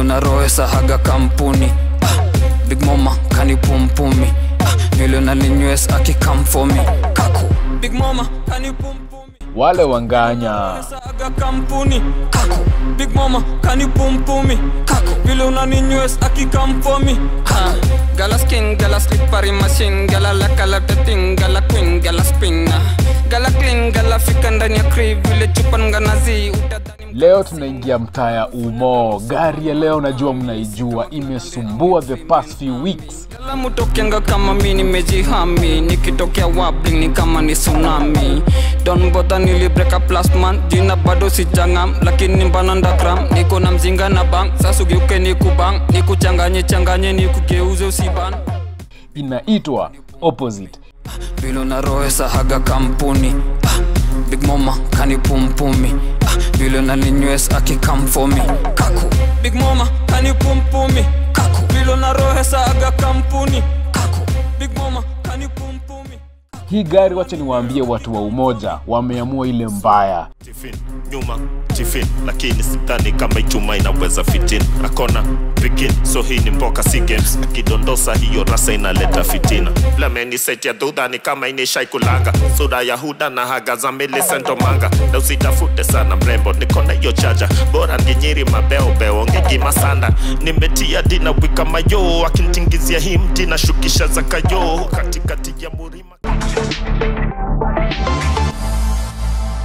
vile unaroesa haga kampuni ah, big mama kanipumpumi ah, vile unaninywes akikamfomi kaku big mama kanipumpumi wale wanganya saga kampuni kaku big mama kanipumpumi kaku vile unaninywes akikamfomi ha gala skin gala slippery machine gala la kala tating gala queen gala spin gala clean gala fika ndani ya crib vile chupa nganazi utadhani leo tunaingia mtaa ya umo gari ya leo najua mnaijua imesumbua the past few weeks Gala mutokenga kama mi nimejihami nikitokea wabling ni kama ni tsunami don bother nili break up last month jina bado sijangam lakini mbana ndagram niko na mzinga na bang sasugeuke nikubang nikuchanganye changanye nikugeuze usiban inaitwa opposite vile unaroesa haga kampuni ah, big mama kanipumpumi ah, vile unaninywes akikamfomi kaku big mama kanipumpumi kaku vile unaroesa haga kampuni kaku big mama kanipumpumi hii gari wacha niwaambie watu wa umoja wameamua ile mbaya tifin nyuma tifin lakini sidhani kama ichuma inaweza fitin akona pikin so hii ni mboka si games akidondosa hiyo rasa inaleta fitina lameni seti ya dhudhani kama inishaikulanga sura ya huda na haga za milisentomanga na usitafute sana mrembo niko na hiyo chaja bora nginyiri mabeobeo ngigimasanda nimetia dina wika mayo akintingizia hii mti na shukisha za kayo katikati ya murima